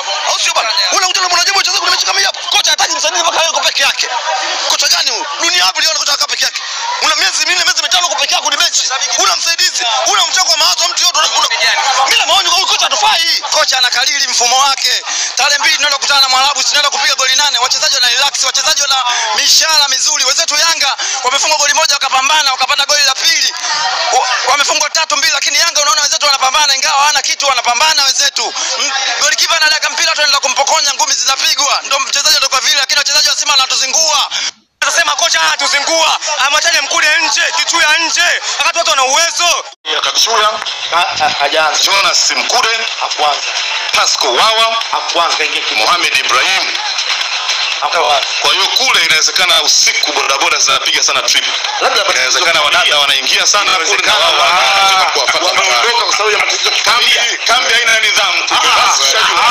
au sio bwana? Unakuta na mwanajeshi mchezaji kuna mechi kama hii hapa, kocha hataki msaidizi mpaka yeye yuko peke yake. Kocha gani huyu? Dunia wapi liona kocha akaa peke yake? Una miezi minne miezi mitano uko peke yako ni benchi. Una msaidizi, una mchango wa mawazo mtu yote. Mimi na maoni kwa huyu kocha atufai. Kocha anakalili mfumo wake. Tarehe mbili tunaenda kukutana na Mwarabu, tunaenda kupiga goli nane. Wachezaji wana relax, wachezaji wana mishahara mizuri. Wenzetu Yanga wamefunga goli moja wakapambana, wakapata goli la pili. Wa- Wamefungwa tatu mbili, lakini Yanga unaona wenzetu wanapambana, ingawa hawana kitu, wanapambana wenzetu. Mm, Golikipa anadaka mpira, tunaenda kumpokonya, ngumi zinapigwa. Ndio mchezaji ndio kwa vile, lakini wachezaji wa Simba wanatuzingua. Tunasema kocha anatuzingua, amwachane mkule nje, kichuya nje, wakati watu wana uwezo. Kachuya, hajaanza Jonas Mkude, hakuanza Pasco Wawa, hakuanza kaingia Mohamed Ibrahim. hakuanza Kwa hiyo kule inawezekana usiku bodaboda zinapiga sana trip. labda Inawezekana wadada wanaingia sana kule na wao wanataka kuwafuata wameondoka kwa sababu ya matatizo ya kambi kifamilia kambi haina nidhamu. Basi ushajua.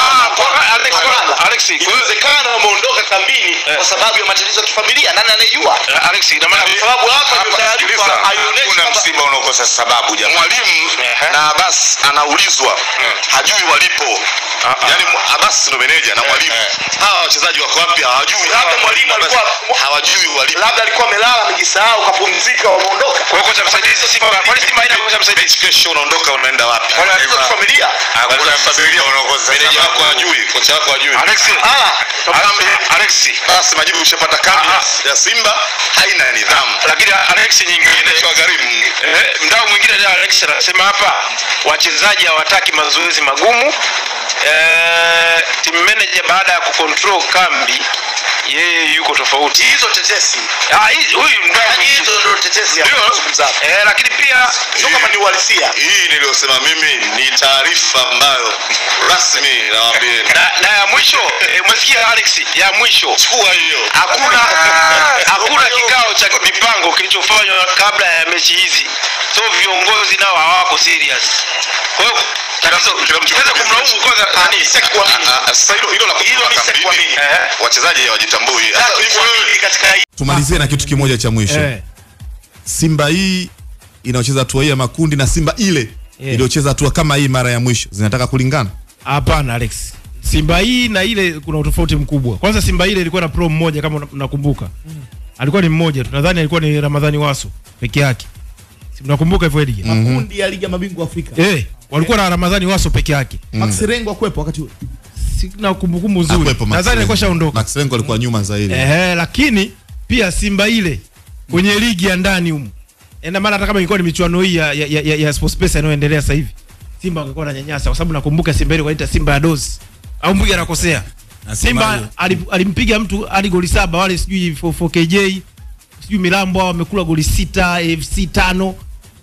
inawezekana wameondoka kambini kwa sababu ya matatizo ya kifamilia nani anayejua Alex, ina maana kwa sababu hapa ndio Hapa, taarifa sikiliza, haionyeshi hakuna kwamba- msiba unaokosa sababu jamani. Mwalimu na Abbas anaulizwa hajui walipo. Yaani mu- Abbas ndo meneja na mwalimu. Hawa wachezaji wako wapi hawajui. Labda Hawa mwalimu Abbas alikuwa- hawajui walipo. labda alikuwa amelala amejisahau kapumzika wameondoka Kwa hiyo kocha msaidizi Simba, kwani Simba haina kocha msaidizi? Mechi kesho unaondoka unaenda wapi? kwa matatizo ya kifamilia Hakuna msiba unaokosa Meneja wako sababu. hajui, kocha wako hajui. Alex, Kambi Alex, basi majibu ushapata kambi ya Simba haina nidhamu. lakini Alex nyingine Kwa gharimu. Eh, mdau mwingine leo Alex anasema hapa wachezaji hawataki mazoezi magumu. Eh, team manager baada ya kucontrol kambi yeye yuko tofauti. hizo tetesi Ah, hii- huyu mdau Yaani mwingine. hizo ndio tetesi Ndio. anazungumza hapa. Eh, lakini pia sio kama ni uhalisia Hii niliyosema mimi ni taarifa ambayo rasmi nawaambia. na, na ya mwisho eh, umesikia Alex, ya mwisho Chukua hiyo. hakuna hakuna kikao cha mipango kilichofanywa kabla ya mechi hizi, so viongozi nao hawako serious. Kwa hiyo tatizo kila mtu- tunaweza kumlaumu kwanza nani? Ah, ah, Sasa hilo hilo la Hilo kutoka ni kambini, kuamini. Eh. wachezaji hawajitambui. Sasa Sasa hivyo wewe hivyo katika hii tumalizie na kitu kimoja cha mwisho Eh. simba hii inayocheza hatua hii ya makundi na simba ile Yeah. iliyocheza hatua kama hii mara ya mwisho zinataka kulingana Hapana Alex. Simba hii na ile kuna utofauti mkubwa. Kwanza Simba ile ilikuwa na pro mmoja kama una- unakumbuka. Alikuwa ni mmoja tu. Nadhani alikuwa ni Ramadhani Waso peke yake. Si mnakumbuka hivyo Edgar? makundi ya ligi ya mabingwa Afrika. Eh, walikuwa na Ramadhani Waso peke yake. Max Rengo akwepo wakati huo. Sina kumbukumbu nzuri. Hakuwepo Max Nadhani alikuwa Rengo. shaondoka. Max Rengo alikuwa nyuma zaidi Ehe, lakini pia Simba ile kwenye ligi ya ndani humu. Ina maana hata kama ilikuwa ni michuano hii ya, ya, ya, ya Sports Pesa inayoendelea sasa hivi. Simba angekuwa ananyanyasa kwa sababu nakumbuka Simba ile wanaita Simba ya dozi. Au mbugi anakosea. Simba ali- alimpiga mtu hadi goli saba wale sijui 4KJ sijui Milambo hao wamekula goli sita AFC tano.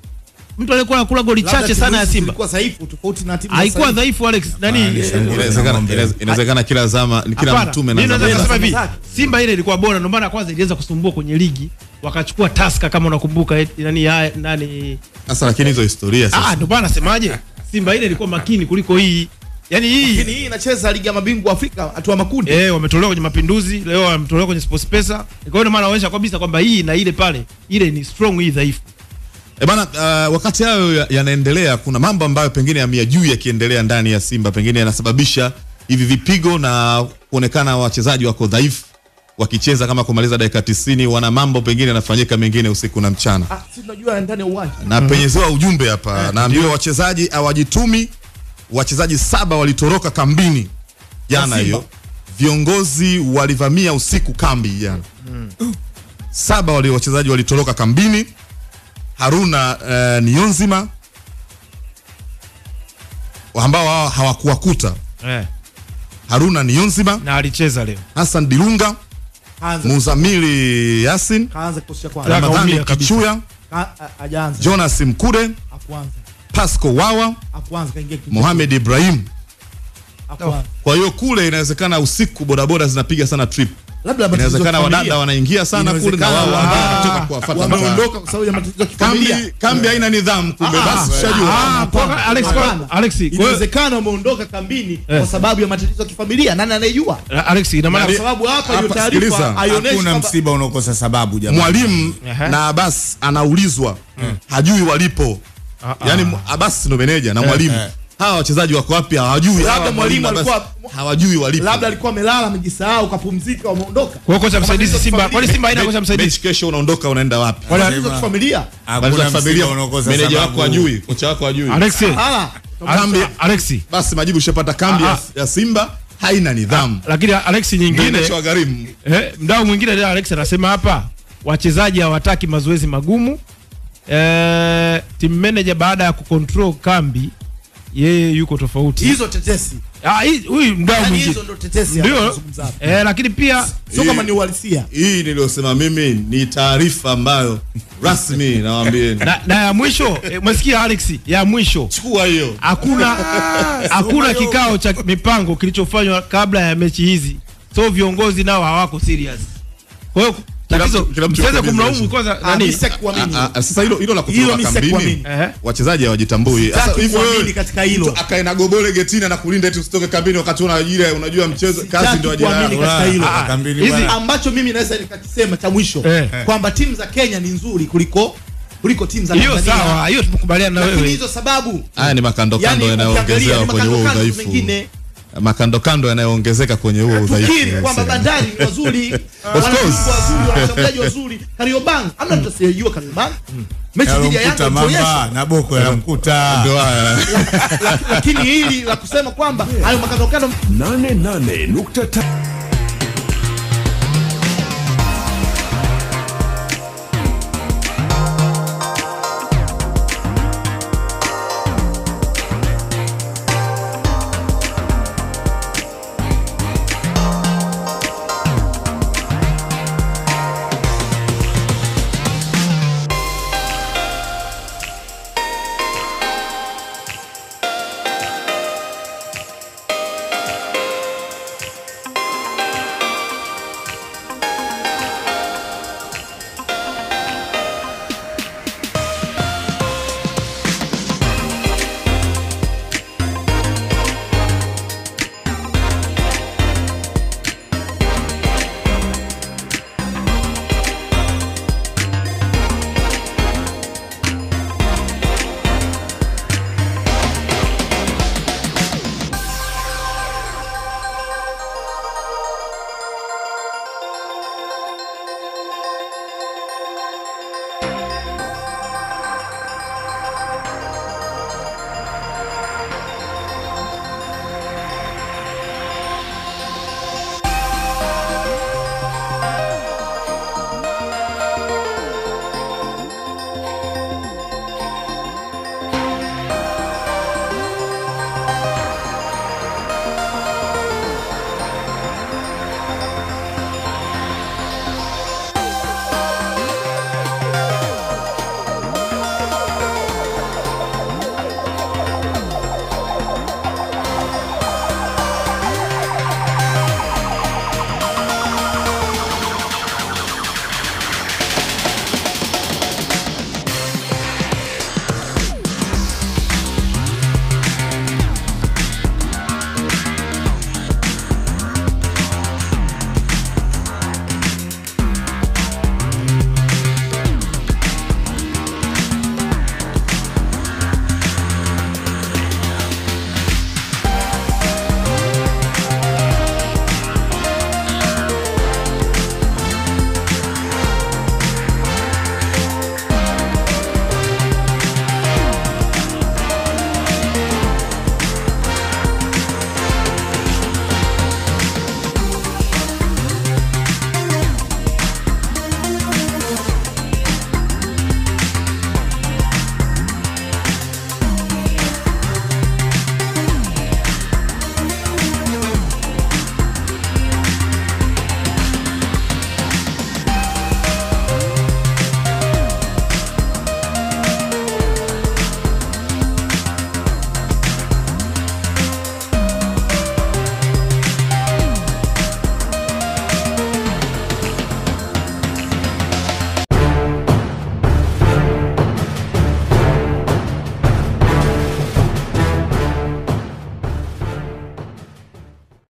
Mtu aliyekuwa anakula goli Labda chache timu sana ya hizi Simba. zilikuwa dhaifu tofauti na timu za Haikuwa sasa hivi. dhaifu Alex. Nani? inawezekana inaweza- inawezekana kila zama kila Hapana, mtume mimi na naweza zama kusema zake. hivi Simba ile ilikuwa bora, ndio maana kwanza iliweza kusumbua kwenye ligi, wakachukua Tusker kama unakumbuka, eh, nani ya- nani sasa lakini hizo historia ah, sasa ndio maana nasemaje, Simba ile ilikuwa makini kuliko hii, yani hii Lakini hii inacheza ligi ya mabingwa Afrika hatua makundi. eh, wametolewa kwenye Mapinduzi, leo wametolewa kwenye Sports Pesa. Kwa hiyo ndio maana wanaonyesha kabisa kwamba hii na ile pale, ile ni strong, hii dhaifu. E bana, uh, wakati hayo ya- yanaendelea, kuna mambo ambayo pengine yameyajui yakiendelea ndani ya Simba, pengine yanasababisha hivi vipigo na kuonekana wachezaji wako dhaifu wakicheza kama kumaliza dakika 90, wana mambo pengine yanafanyika mengine usiku na mchana. Ah, si tunajua ndani ya uwanja. na penyezewa ujumbe hapa naambiwa wachezaji hawajitumi wachezaji saba walitoroka kambini jana Simba. hiyo viongozi walivamia usiku kambi jana saba wali wachezaji walitoroka kambini haruna uh, nionzima ambao hao hawakuwakuta Eh, haruna nionzima na alicheza leo. hassan dilunga Kaanza muzamili yasin kaanza kikosi cha kwanza. Ramadhani ramadhani kabisa. kichuya Ka- a- Hajaanza. jonas mkude Hakuanza. pasco wawa Hakuanza kaingia kipindi. mohamed ibrahim Hakuanza. Kwa hiyo kule inawezekana usiku bodaboda zinapiga sana trip. Labda matatizo ya Inawezekana kifamilia. wadada wanaingia sana kule na wao Inawezekana wengine wa- wanatoka kuwafuata mpaka- wameondoka kwa sababu ya matatizo ya kifamilia. Kambi kambi haina nidhamu kumbe basi ushajua. Ah, kwa Alex, kwa Hapana. Alex, kwa hiyo- Inawezekana wameondoka kambini Eh. kwa sababu ya matatizo ya kifamilia. Nani anayejua? Alex ina maana Kwa sababu hapa hiyo Hapa, sikiliza. taarifa haionyeshi hakuna kwamba msiba unaokosa sababu jamani. Mwalimu Aha. na Abbas anaulizwa hajui walipo. Ah, ah. Yaani Abbas ndo meneja na mwalimu. eh. Hawa wachezaji wako wapi hawajui. Hawa labda mwalimu Abbas- alikuwa hawajui walipo labda alikuwa amelala amejisahau kapumzika wameondoka Kwa hiyo kocha msaidizi Matatizo ya Simba, kwani kifamilia. Simba haina kocha mechi msaidizi? kesho unaondoka unaenda wapi Wala- Matatizo ya kifamilia Matatizo ya hakuna familia, msiba unaokosa meneja sababu. wako ajui kocha wako ajui Alexi, Ah, Kambi- Alexi. basi majibu ushapata kambi Ah, ya, ya simba haina nidhamu Lakini Alexi nyingine inachowagharimu eh, mdau mwingine leo Alex anasema hapa wachezaji hawataki mazoezi magumu. Eh, team manager baada ya kucontrol kambi yeye yuko tofauti. hizo tetesi Ah, hii- huyu mdau Yaani mwingine. hizo ndo tetesi Ndio. anazozungumza hapa. Eh, lakini pia sio kama ni uhalisia hii niliyosema mimi ni taarifa ambayo rasmi nawaambieni na, na ya mwisho eh, umesikia Alex, ya mwisho chukua hiyo hakuna hakuna kikao cha mipango kilichofanywa kabla ya mechi hizi, so viongozi nao hawako serious. Kwa hiyo tatizo kila mtu msiweze yuko kumlaumu busy. kwanza Ah, nani mimi sitaki kuamini. Ah, ah, sasa hilo hilo la Hilo kutoka mimi kambini sikuamini. Ehe. wachezaji hawajitambui Sasa Sitaki hivyo wewe, kuamini katika hilo. mtu akae na gobole getini na kulinda eti usitoke kambini wakati una ajira unajua mchezo kazi Sitaki ndio ajira kuamini yako. katika hilo. Ah, kambini hizi- bwana. ambacho mimi naweza nikakisema cha mwisho Eh. kwamba timu za Kenya ni nzuri kuliko kuliko timu za hiyo Tanzania. sawa, hiyo tumekubaliana na lakini wewe. hizo sababu haya ni makando kando yani yanayoongezewa ukiangalia ni kwenye huo makando kando udhaifu mengine makando kando yanayoongezeka kwenye huo udhaifu tukiri kwamba Bandari ni wazuri wana course. viungo wazuri wana washambuliaji wazuri Kariobangi amna mtu asiyejua Kariobangi mechi dhidi ya Yanga Yalomkuta mamba ilionyesha na boko yanamkuta ndio haya lakini hili la kusema kwamba hayo makando kando 88.5